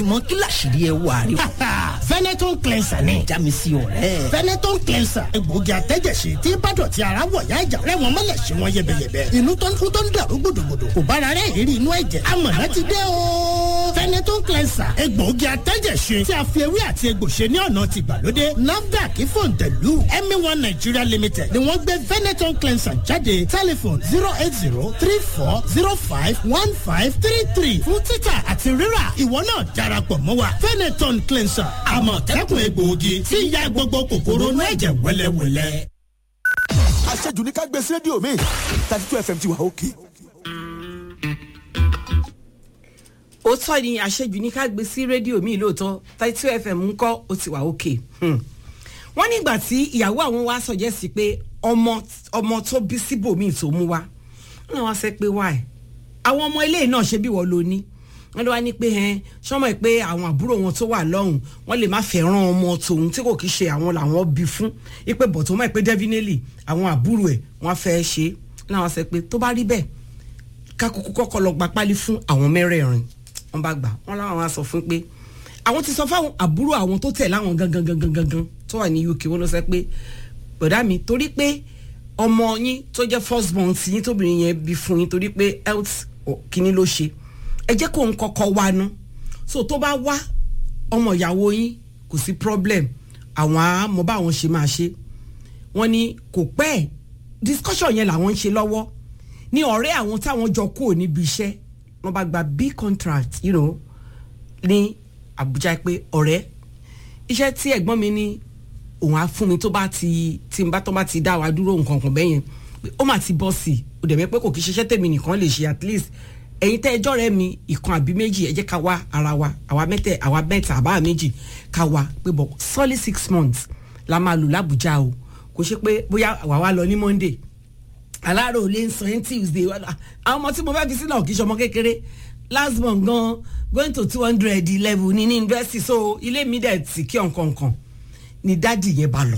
mọ kí làṣírí ẹ wà rí. Veneton cleanser ni. já mi sí ọ̀rẹ́. Veneton cleanser egbòogi àtẹ́jẹsí tí bàdọ̀tí ara wọ̀ yá ìjà rẹ̀ wọ́n mọ̀lẹ̀ sí wọn yẹbẹyẹbẹ. inú tó ń kú tó ń dàrú gbòdògbòdò kò bára rẹ̀ ìrírí inú ẹ̀jẹ̀. amọ̀nà ti dé o. Veneton cleanser egbòogi àtẹ́jẹsí tí a fi ewé àti egbò ṣe ní ọ̀nà ti gbàlódé. NAFDAC fòǹtẹ̀lù MA1 Nigeria Limited ni wọ́n gbé Veneton cleanser jáde tẹlifon zero eight zero three four zero five one five three three fún títà àti rírà ìwọ náà darapọ̀ mọ́ wa Veneton cleanser àmọ̀tẹ́kùn egbòogi tí ń ya gbogbo kòkòrò inú ẹ̀jẹ̀ wẹ́lẹ́wẹ́lẹ́. àṣejù ní ká gbé sí rédíò mi thirty two fm ti wà òkè. òótọ́ ni àṣejù ní ká gbé sí rédíò mi lóòótọ́ thirty two fm ń kọ́ ó ti wà òkè. wọ́n nígbà tí ìyàwó àwọn wa sọ̀jẹ́ sí pé ọmọ ọmọ tó bí síbòmíì tó mú wa wọ́n náà wá sẹ́ pé wáì àwọn ọmọ ilé náà ṣe bí wọ́n lo ní wọ́n ló wá ní pé ẹ sọmọ ẹ pé àwọn àbúrò wọn tó wà lọ́hùn wọ́n lè má fẹ́ràn ọmọ tòun tí kò kí ṣe àwọn làwọn bí fún ipe bọ̀ tó mọ̀ pé definitely àwọn àbúrò ẹ̀ wọ́n fẹ́ ṣe é láwọn sọ pé tó bá rí bẹ́ẹ̀ kákókó kọ́kọ́ lọ gba pálí fún àwọn mẹ́rẹ̀ẹ̀rin wọ́n bá gbà wọ́n láwọn wá sọ fún pé àwọn ti sọ fáwọn àbúrò àwọn tó tẹ̀ láwọn gangan gangan gangan tó wà ní UK wọ́n lọ sọ pé bọ̀dá mi torí pé ọmọ yín tó jẹ́ first born sí yín tóbìnrin yẹn bí fún yín torí pé health kínní ló ṣe ẹ jẹ́ kó ń kọ́kọ́ wá ná so tó bá wá ọmọ ìyàwó yín kò sí problem àwọn àmọ́ bá àwọn ṣe máa ṣe wọ́n ní kò pẹ́ discussion yẹn làwọn ń ṣe lọ́wọ́ ní ọ̀rẹ́ àwọn táwọn jọ kúrò níbi iṣẹ́ wọ́n bá gba big contract you know, ní Àbújá pé ọ̀rẹ́ iṣẹ́ tí ẹ̀gbọ́n mi ní òun á fún mi tó bá ti tí n bá tó bá ti dá wa dúró nǹkan kan bẹ́yẹn ó mà ti bọ́ sí i ó dẹ̀ mẹ́ pé kò kí ṣiṣẹ́ tèmi nìkan lè ṣe at least ẹ̀yin tẹ́ ẹjọ́ rẹ mi ìkan àbí méjì ẹ jẹ́ ká wá ara wa àwa mẹ́tẹ̀ àwa mẹ́ta àbá méjì ká wá pé bọ̀ solid six months la máa lò lábújá o kò ṣe pé bóyá àwa wá lọ ní monday aláàrò lè ń sọ yín tuesday àwọn ọmọ tí mo fẹ́ fi sílẹ̀ kì í ṣọmọ kékeré last month gan going to two hundred level ní ní university so ilé mi dẹ̀ ti kí ọ̀nkankan ni dádì yẹn bá lọ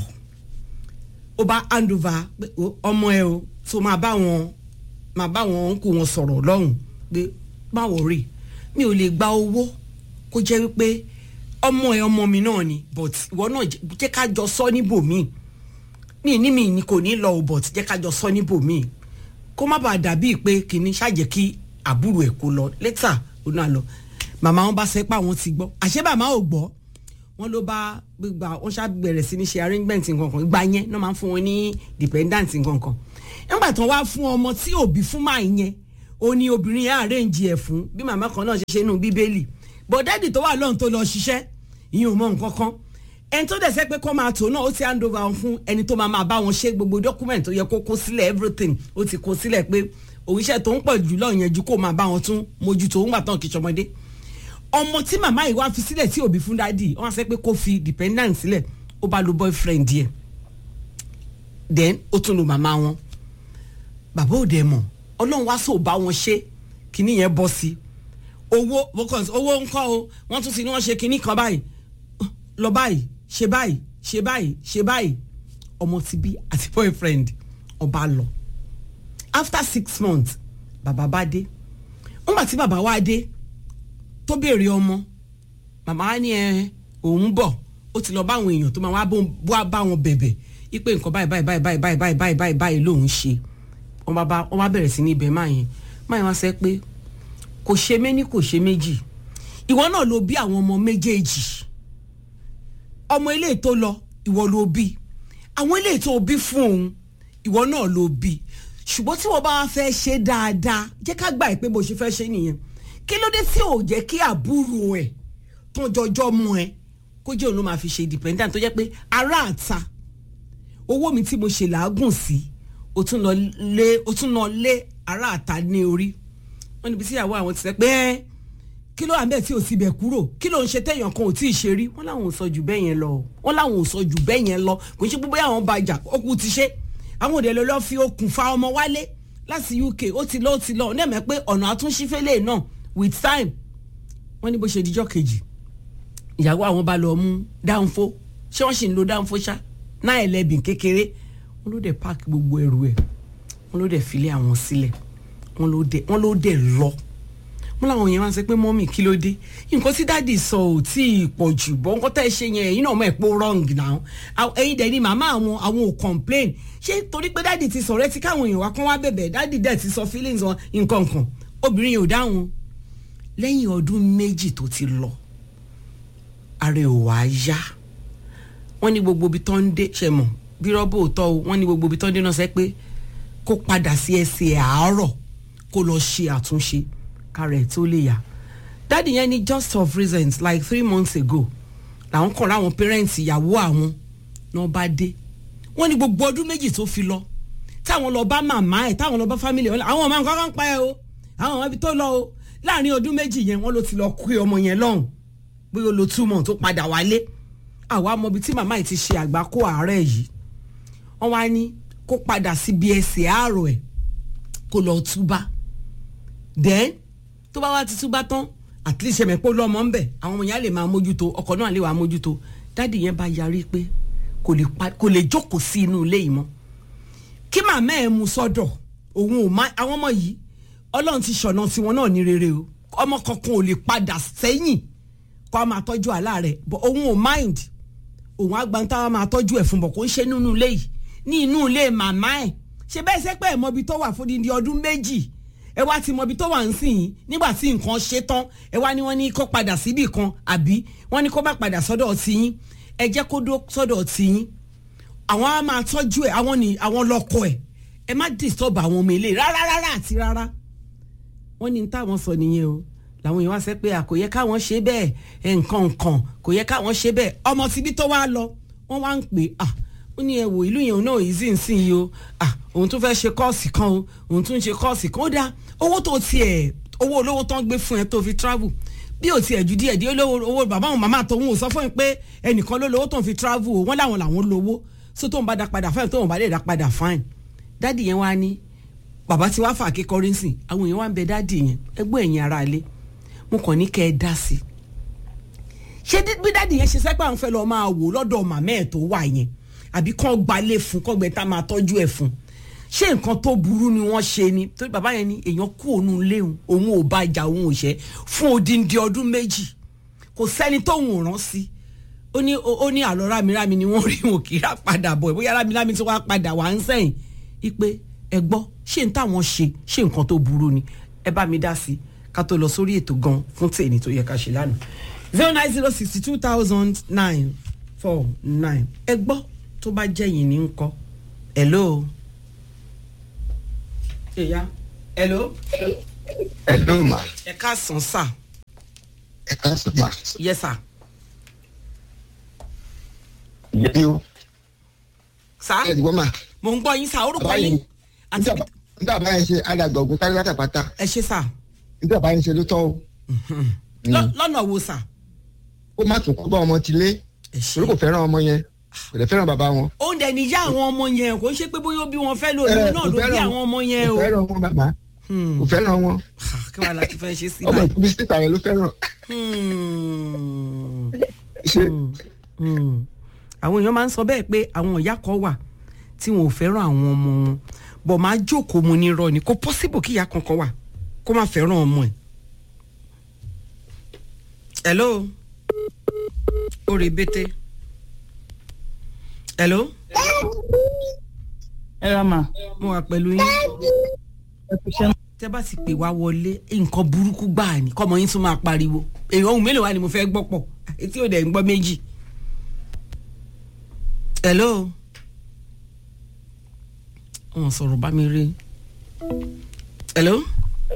ó bá hand over ọmọ ẹ o tó máa bá wọn máa bá wọn kó wọn sọ̀rọ̀ lọ́hùn pé báwo rí mi ò lè gba owó kó jẹ́ wípé ọmọ ẹ ọmọ mi náà ni but ìwọ náà jẹ́ ká jọ sọ níbòmíì mi ní mi ni kò ní lọ o but jẹ́ ká jọ sọ níbòmíì kó má bàa dàbí pé kìíní ṣàjẹ́ kí àbúrò ẹ̀ kó lọ létà ó náà lọ màmá wọn bá sẹ pé àwọn ti gbọ́ àṣé màmá ò gbọ́ wọn ló bá gbígbà wọn ṣá bẹ̀rẹ̀ sí ní ṣe arrangement nǹkankan ìgbà yẹn náà máa ń fún wọn ní dependent nǹkankan nígbà tí wọn wá fún ọmọ tí òbí fún máa yẹn ó ní obìnrin yẹn àrẹ́ǹjì ẹ̀ fún bí màmá kan náà ṣe ṣe nù bíbélì bọ̀dẹ́dì tó wà lọ́run tó lọ ṣiṣẹ́ ìyẹn ò mọ nǹkan kan ẹni tó dẹ̀ sẹ́ pé kọ́ máa tò náà ó ti hand over fún ẹni tó máa máa bá wọn ṣe gbogbo document tó yẹ kó kó sílẹ̀ everything ó ti kó sílẹ̀ pé òwúṣẹ́ tó ń pọ̀ jù lọ yẹn ju kó máa bá wọn tún mójútó ń gbà tán kì í ṣọmọdé ọmọ tí màmá yìí wá fi sílẹ̀ tí òbí fún dádì wọ́n sẹ́ pé kó fi dependent sílẹ̀ ó bá lo boyfriend yẹ then ó tún lo màmá wọn bàbá òde mọ̀ ọlọ́run wá sóò bá wọn ṣe kíní yẹn bọ́ sí owó owó ńkọ́ o wọ́n tún ti ní wọ́n ṣe kíní kan báyìí lọ báyìí ṣe báyìí ṣe báyìí ṣe báyìí ọmọ ti bí àti boyfriend ọba lọ after six months bàbá bá dé nígbà tí bàbá wá dé tó béèrè ọmọ màmá wa ní ẹ òun bọ̀ ó ti lọ bá àwọn èèyàn tó máa wá bá wọn bẹ̀bẹ̀ ipe nǹkan báyìí báyìí báyìí báyìí báyìí báyìí báyìí báyìí lòun ṣe wọ́n bá wọ́n bá bẹ̀rẹ̀ sí ní ibẹ̀ máa yẹn máa yẹn wá sẹ́ pé kò ṣe méní kò ṣe méjì ìwọ náà ló bí àwọn ọmọ méjèèjì ọmọ ilé tó lọ ìwọ ló bí àwọn ilé tó bí fún òun ìwọ náà ló bí ṣùgbọ́n tí wọ́n bá wá fẹ́ ṣe dáadáa jẹ́ ká gbà pé bó ṣe fẹ́ ṣe nìyẹn kí ló dé tí ò jẹ́ kí àbúrò ẹ̀ tó jọjọ́ mú ẹ kó jẹ́ òun ló máa fi ṣe dependent tó jẹ́ pé ará àta owó mi tí mo ṣe làágùn sí o tún lọ lé o tún lọ lé ará àta ní orí wọ́n níbi tí ìyàwó àwọn ti sẹ́ pé ẹ́ kí ló wà bẹ́ẹ̀ tí ò sì bẹ̀ kúrò kí ló ń ṣe téèyàn kan ò tí ì ṣe rí wọ́n láwọn ò sọ jù bẹ́ẹ̀ yẹn lọ wọ́n láwọn ò sọ jù bẹ́ẹ̀ yẹn lọ kò ń ṣe pé àwọn bá jà ó kú ti ṣe àwọn òde lọ fi okùn fa ọmọ wálé láti UK ó ti lọ ó ti lọ ọ̀nà ẹ̀mẹ́ pé ọ̀nà àtúnṣífẹ́lẹ̀ náà with time wọ́n ní bó ṣe dijọ́ kejì ìyàwó àwọn bá lọ mú dáńfó ṣé wọ́n sì ń lo dáńfó ṣá náà ẹlẹ́bìn kékeré wọ́n ló dẹ̀ páàkì gbogbo ẹrù ẹ̀ wọ́n ló dẹ̀ filé àwọn sílẹ̀ wọ́n ló dẹ̀ lọ mo làwọn yẹn wá ń sọ pé mọ́mì kí ló dé nǹkan tí dáàdì sọ ò tí ì pọ̀ jù bọ́ nǹkan tẹ́ ẹ ṣe yẹn ẹ̀yin náà mọ̀ ẹ̀ pé ó wrong now Àwọn- ẹ̀yin dẹ̀ ni màmá àwọn àwọn ò complain ṣé torí pé dáàdì ti sọ̀rọ̀ ẹ ti káwọn èèyàn wá kán wá bẹ̀bẹ̀ dáàdì dẹ̀ ti sọ feelings wọn nǹkan kan obìnrin yóò dáhùn lẹ́yìn ọdún méjì tó ti lọ ara ẹ̀ ò wá yá wọ́n ní gbogbo ibi tó ń dé ṣe mọ̀ bí rọ́bù òótọ́ o wọ́n ní gbogbo ibi tó ń dé náà sẹ́ pé kó padà sí ẹsẹ̀ àárọ̀ kó lọ ṣe àtúnṣe kára ẹ̀ tó lè yá dáàdì yẹn ní just of reasons like three months ago làwọn kàn láwọn parents ìyàwó àwọn náà bá dé wọ́n ní gbogbo ọdún méjì tó fi lọ táwọn lọ bá màmá ẹ̀ táwọn lọ bá family ẹ̀ àwọn ọmọ nǹkan kan pa ẹ̀ o àwọn ọmọ ibi tó lọ o láàrin ọdún méjì yẹn wọ́n ló ti lọ kú ọmọ yẹn lọ́hùn bóyá ó lo two months tó padà wálé àwa mọ ibi tí màmá yìí ti ṣe àgbákò àárẹ̀ yìí wọ́n wá ní kó padà síbi ẹsẹ̀ àárọ̀ ẹ̀ kó lọ túbá then tó bá wá ti túbá tán at least ẹ̀mẹ̀ pé ó lọ́mọ ń bẹ̀ àwọn ọmọ yẹn á lè máa mójútó ọkọ náà lè wàá mójútó dáàdì yẹn bá yarí pé kò lè pa kò lè jókòó sí inú ilé yìí mọ́ kí màmá ẹ̀ mú sọ́dọ̀ òun ò má àwọn ọmọ yìí ọlọ́run ti ṣọ̀nà tiwọn náà ní rere o ọmọ kankan ò lè padà sẹ́yìn kó a máa tọ́jú àlá rẹ̀ but òun ò mind òun agbanta wa máa tọ́jú ẹ̀ fún bọ̀ kó ń ṣe nínú ilé yìí ní inú ilé màmá ẹ̀ ṣe bẹ́ẹ̀ ṣe pé ẹ̀ mọbi tó wà fún dídí ọdún méjì ẹ wá ti mọbi tó wà ń sìn yín nígbà tí nǹkan ṣe tán ẹ wá ní wọ́n ní kó padà síbì kan àbí wọ́n ní kó má padà sọ́dọ̀ ti yín ẹ jẹ́ kó dó sọ́dọ̀ ti yín àwọn á máa tọ́jú ẹ̀ àwọn ní àwọn lọ́kọ ẹ̀ ẹ má disturb àwọn ọmọ ilé rárá rárá àti rárá wọ́n ní táwọn sọ nìyẹn o làwọn èèyàn wá sẹ́ pé à kò yẹ káwọn ṣe bẹ́ẹ̀ ẹ̀ nǹkan nǹkan kò yẹ káwọn ṣe bẹ́ẹ̀ ọmọ tibí tó wá lọ wọ́n wá ń pè à ó ní ẹ wò ìlú yẹn náà easy ń sìn yìí o à òun tún fẹ́ ṣe kọ́ọ̀sì kan o òun tún ṣe kọ́ọ̀sì kan ó dáa owó tó tiẹ̀ owó olówó tán gbé fún ẹ tó fi travel bí o tiẹ̀ ju díẹ̀ díẹ̀ olówó owó bàbá àwọn màmá tòun ò sọ fún mi pé ẹnìkan ló lówó tó ń fi travel o wọ́n láwọn làwọn lówó so tóun bá dá padà fine tóun bá lè dá padà fine dádì yẹn wá ní bàbá tí wàá fà kékọrí ń sìn àwọn èèyàn wá ń bẹ dádì yẹn ẹgbẹ́ ẹ̀yìn ara ilé mo kàn ní kẹ́ ẹ dá sí i ṣé bí dádì yẹn ṣe sẹ́pẹ́ àwọn fẹ́ lọ́ọ́ máa wò lọ́dọ̀ màmá ẹ̀ tó wà yẹn àbí kàn gbalẹ̀ fún kọ́gbẹ́ tá máa tọ́jú ẹ̀ fún ṣé nǹkan tó burú ni wọ́n ṣe ni torí bàbá yẹn ni èèyàn kú òun léwu òun ò bá ìjà òun ò ṣẹ́ fún odindi ọdún méjì kò sẹ́ni tóun ò rán sí ó ní ó ní àlọ́ rámirámi ni wọ́n rí wọn kì í rà padà bọ̀ bóyá rámirámi tí wọ́n á padà wá ń sẹ́yìn ipe ẹ gbọ́ ṣé n táwọn ṣe ṣé nǹkan tó burú ni ẹ bá mi dá sí ká tó lọ sórí ètò gan fún tèmi tó yẹ ká ṣe lánàá zero nine zero sixty two thousand nine four nine ẹ gbọ́ tó bá jẹ́ yìí ní ńkọ́ hello. ẹ̀yà hello. Hello ma. ẹ káàsán sà. Ẹ káàsán ma. yes sà. Yẹ́bí o. sà Ẹ ti gbọ́ ma. mò ń gbọ́ yín sà orúkọ yín àti Nígbà bá yẹn ṣe alàgbọ̀gùn kárí látàpátá. ẹ ṣe sà Nígbà bá yẹn ṣe ló tọ́ o. Lọ- lọ́nà wo sà. Ó má tún kó bá ọmọ ti lé. ẹ ṣe Torí kò fẹ́ràn ọmọ yẹn. Kò dẹ̀ fẹ́ràn bàbá wọn. òun dẹ̀ níyà àwọn ọmọ yẹn kò ń ṣe pé bóyá ó bí wọn fẹ́ lò Ẹ, lóun náà kò ló bí fẹ́ràn- àwọn ọmọ yẹn o. Kò fẹ́ràn wọn bàbá. Kò fẹ́ràn wọn. Ah, kí wàá láti fẹ́ ṣe sí Ọmọ báyìí. ìkúbi síta yẹn ló fẹ́ràn. Hmm. Ṣé Hmm. àwọn èèyàn máa ń sọ bẹ́ẹ̀ pé àwọn ìyá kan wà tí wọn ò fẹ́ràn àwọn ọmọ wọn bọ̀ máa jókòó mu ní irọ́ ni kò possible kí ìyá kankan wà kó má fẹ́ràn ọmọ ẹ̀. hello orí bété hello ẹ ra mà mo wà pẹ̀lú yín ẹ fi ṣẹ́ tẹ́ bá sì pè wá wọlé nǹkan burúkú gbáà ni kọ́mọ yín tún máa pariwo èèyàn ohun mélòó wá ni mo fẹ́ gbọ́ pọ̀ etí ò dẹ̀ ń gbọ́ méjì. hello wọn sọ̀rọ̀ bá mi rí hello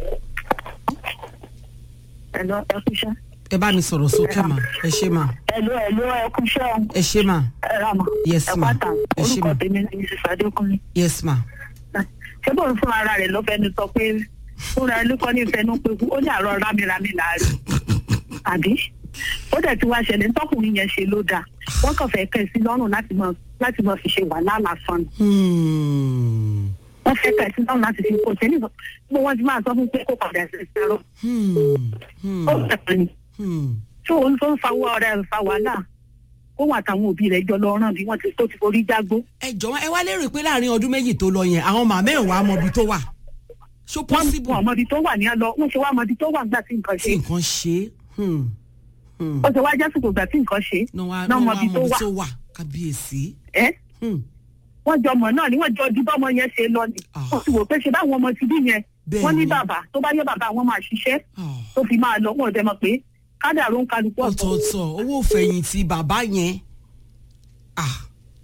Ẹ̀lọ́ ẹ̀kúṣẹ́. ẹ bá mi sọ̀rọ̀ sókè mà ẹ ṣé mà Ẹ̀lọ́ ẹ̀lọ́ ẹ̀kúṣẹ́ o. ẹ ṣé mà Ẹ̀rọ àmọ́. Yes, ma. Ẹ̀pátá. Ẹ ṣé, ma. Orúkọ tèmi ni Mrs. Adékúnlé. yes ma Ṣé bóun fún ara rẹ̀ ló fẹ́ni sọ pé fúnra ẹ ló kọ́ ní ìfẹ́nu pé kú ó ní àárọ̀ rámìrámì láàrin. Àbí? Ó dẹ̀ ti wá ṣẹlẹ̀ tọkùnrin yẹn ṣe ló dáa. Wọ́n kàn fẹ́ kẹ́ ẹ sí lọ́rùn láti mọ láti mọ fi ṣe wàhálà lásán. ni. Hmm. Wọ́n fẹ́ kẹ́ ẹ sí lọ́rùn láti fi kó ṣe nígbà gbogbo wọn ti máa sọ fún pé kó padà sí ìṣẹ́rọ̀. Hmm. Hmm. Ó bẹ̀rẹ̀ ni. Hmm. tó ń tó ń fa owó ọ̀rẹ́ rẹ̀ fa wàhálà kó wà táwọn òbí rẹ̀ jọ lọ rán bí wọ́n ti tó ti forí jágbó. ẹ jọ̀wọ́ ẹ wá lérò pé láàrin ọdún méjì tó lọ yẹn àwọn màmá ẹ̀ wàá mọ ibi tó wà ṣó wọ́n possible wọn ọmọdé tó wà ní ẹ lọ wọ́n ṣe wá ọmọdé tó wà nígbà tí nǹkan ṣe tí nǹkan ṣe é Hmm. Hmm. ó ṣe wá jásìkò ìgbà tí nǹkan ṣe náà wá náà náà wá ọmọdé tó mọbi wà tó wà kábíyèsí. ẹ́ Hmm. wọ́n jọ mọ̀ náà ni wọ́n jọ di bọ́mọ yẹn ṣe lọ ni Ah. wọ́n ti wò pé ṣe báwọn ọmọ ti bí yẹn Bẹ́ẹ̀ wọ́n ní ni. bàbá tó bá yẹ bàbá àwọn máa ṣiṣẹ́ Ah. tó fi máa lọ wọ́n ò dẹ̀ mọ̀ pé kádàrú ń kálukú ọ̀tọ̀ ọ̀tọ̀ọ̀tọ̀ owó fẹ̀yìntì bàbá yẹn. Ah.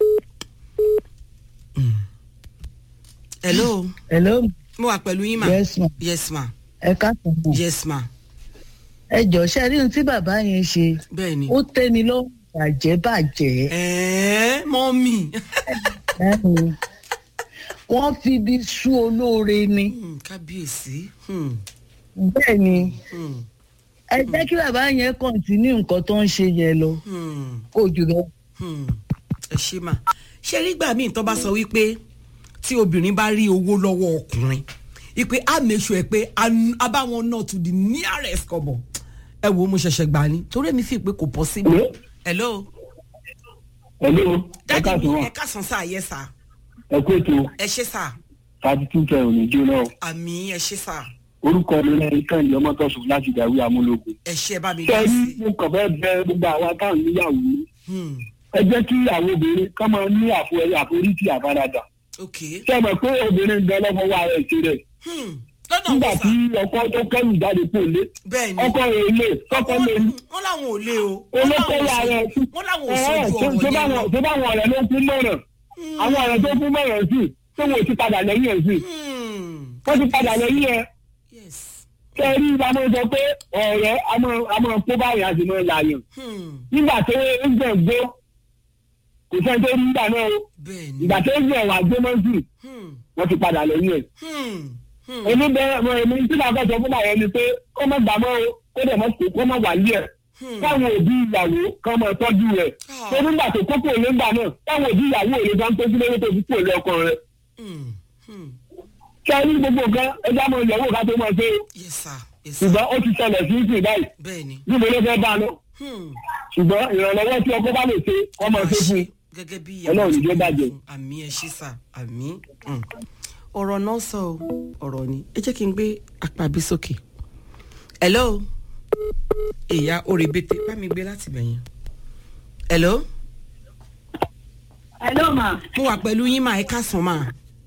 Hmm. hello hello mo wà pẹ̀lú yín ma. yes ma yes ma ẹ káàtó mọ yes ma ẹ jọ ṣe rí ohun tí bàbá yẹn ṣe bẹ́ẹ̀ ni. ó tẹ́ni lọ́wọ́ bàjẹ́ bàjẹ́ ẹ̀ẹ́ mọ́mì. Ẹ̀hún. wọ́n fi ibi sú olóore ni Hmm, kábíyèsí. Hmm. bẹ́ẹ̀ ni Hmm. ẹ jẹ́ kí bàbá yẹn kọ̀ǹtínú nǹkan tó ń ṣe yẹn lọ Hmm. kó jù lọ. Hmm. ẹ ṣe mà ṣe nígbà míì tó bá sọ wípé tí obìnrin bá rí owó lọ́wọ́ ọkùnrin ipe a make sure pé a n- a bá wọn náà to the nearest kọ́bọ̀ ẹ wo mo ṣẹ̀ṣẹ̀ gbà ní torí èmi fi pé kò possible. hello Hello, ẹ dájú káàsán mi wa, ẹ káàsán sáà yẹ sà ẹ kú ètò ẹ ṣe sà thirty two ten òní jóná o. àmì ẹ ṣe sà Orúkọ mi náà Kẹ́hìndé Ọmọtọ́sùn láti Ìdàwí Amúlòkun. ẹ ṣe bá mi Ṣé dá rí sí. mo kàn fẹ́ bẹ gbogbo àwa táwọn níyàwó ní? Hmm. Ẹ jẹ́ kí àwọn obìnrin kọ́ máa ní àfo àforítì àfaradà. ok Ṣé ẹ mọ̀ pé obìnrin ń bẹ lọ́fọ̀ wa rẹ̀ ṣe rẹ̀? Hmm. lọ́nà Nígbà wo tí sà ọkọ tó kẹ́rù jáde kò lé. bẹ́ẹ̀ ni Ọkọ rẹ̀ lè kọ́kọ́ lè ní. wọ́n láwọn ò lé o wọ́n Olóko láwọn ò wa sọ- rẹ̀ sí. wọ́n láwọn ò Ẹ sójú ẹ ọ̀rọ̀ ṣé yẹn báwọn lọ. ṣé báwọn ọ̀rẹ́ ló kún mọ̀ràn? Àwọn ọ̀rẹ́ tó kún mọ̀ràn sí tó wọ́n ti padà lẹ́yìn ẹ̀ sí. Hmm. Wọ́n ti padà lẹ́yìn ẹ̀. yes. kẹrí bá mọ sọ pé ọ̀rẹ́ a máa- a máa kó báyìí a sì máa làyàn Hmm. nígbà tó ń gbọ̀n gbó kò sẹ́ni tó rí nígbà náà o bẹ́ẹ̀ ni. ìgbà tó ń gbọ̀n wà gbé mọ́sì Hmm. wọ́n ti padà lẹ́yìn ẹ̀. Hmm. Hmm. èmi bẹ́ẹ̀ mọ èmi tí màá fẹ́ sọ fún bàyẹn ni pé kó má gbà mọ́ o kó dẹ̀ mọ́ kó kó má wà lé ẹ̀ Hmm. káwọn òbí ìyàwó kan máa tọ́jú rẹ̀ Ah. tó nígbà tó kókó ilé ńgbà náà káwọn òbí ìyàwó òye gan tó sílé tó fi kú òlé ọkọ rẹ̀ Hmm. Hmm. kẹrí gbogbo nǹkan ẹja mọ ìyàwó ká tó máa ṣe o yes sir yes sir ṣùgbọ́n ó ti ṣẹlẹ̀ sí ìsìn báyìí bẹ́ẹ̀ ni. níbo ló fẹ́ bá a lọ Hmm. ṣùgbọ́n ìrànlọ́wọ́ tí ọkọ bá lè ṣe ọmọ ṣe fún un. gẹ́gẹ́ bí Ọlọ́run ti ní jẹ́ wí bàjẹ́. fún àmì ẹ ṣí sà àmì. Hmm. ọ̀rọ̀ náà sọ o ọ̀rọ̀ ni ẹ jẹ́ kí n gbé apá bí sókè. hello ìyá òrèbètè bá mi gbé láti bẹ̀yẹn. hello hello ma mo wà pẹ̀lú yín máa ẹ káàsán máa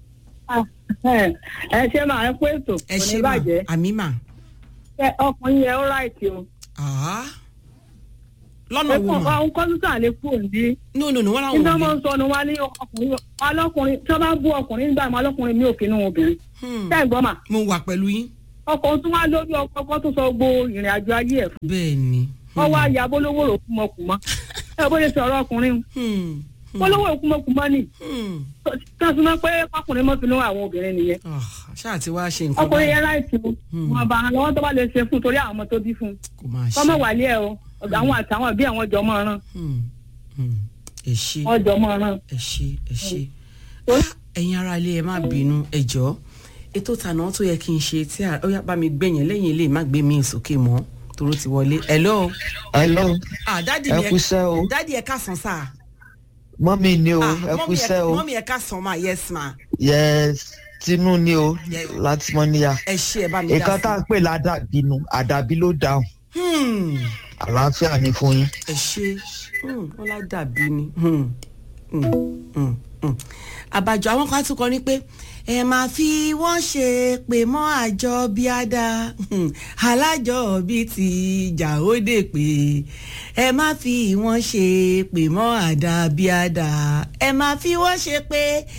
ẹ ṣe máa ẹ kó ètò ẹ kò ní ṣe máa bàjẹ́ àmì máa. Ẹ, ọkùnrin yẹn ó ráìtì o Ah. lọ́nà ẹ wo kàn mà àwọn kọ́ńtà lè kú òní no no no wọ́n làwọn nígbà ò máa lè. ń sọnù wá ní ọkùnrin ọlọ́kùnrin tí wọ́n bá bú ọkùnrin nígbà máa ọlọ́kùnrin mi ò kínú obìnrin Hmm. ṣé ẹ gbọ́ mà mo wà pẹ̀lú yín. ọkọ̀ tún wá lórí ọkọ̀ ọkọ̀ tó sọ gbogbo ìrìn àjò ayé ẹ̀ fún bẹ́ẹ̀ ni. wọ́n wá ya bólówó òkúmọkùmọ́ ẹ bó ṣe sọ̀rọ̀ ọkùnrin Hmm. Hmm. bólówó òkúmọkùmọ́ ni Hmm. tí wọ́n fi mọ́ pé ọkùnrin mọ́ finú àwọn obìnrin nìyẹn Ah, ṣáà ti wá ṣe nǹkan ọkùnrin báyìí yẹn láìsí o Hmm. wọn bá lọ́wọ́ tó bá lè ṣe fún torí àwọn ọmọ tó bí fún un kò máa ṣe. kọ́mọ wálé ẹ o àwọn àtàwọn bí àwọn jọmọ ràn Hmm. Hmm. ẹ ṣe wọn jọmọ ràn. ẹ ṣe ẹ ṣe. Torí- Ah, ẹ̀yin ará ilé ẹ má bínú ẹ jọ̀ọ́ ètò tànà tó yẹ kí n ṣe tí a- ó yá bá mi gbẹ̀yìn lẹ́yìn ilé má gbé mi sókè mọ́ toró ti wọlé. hello. hello ah dádì ẹ mi kú iṣẹ́ o dádì ẹ káàsán sáà. mọ́mí ni o ah ẹ kú mọ́mí iṣẹ́ ẹ o mọ́mí ẹ káàsán ma yes ma yes tinú ni o Yes. láti mọ́níyà ẹ ṣe ẹ bá mi dá nǹkan tá à ń pè ládàbí nu àdàbí ló dáhùn Hmm. àlàáfíà ni fún yín. ẹ ṣe Hmm, wọn lá dàbí ni Hmm. Hmm. Hmm. Hmm. àbájọ àwọn kan tún kọ ní pé ẹ máa fi wọ́n ṣe pè mọ́ àjọ bí á dá Hmm. alájọ bíi ti ìjà ó dé pé ẹ má fi wọ́n ṣe pè mọ́ àdá bí á dá ẹ máa fi wọ́n ṣe pé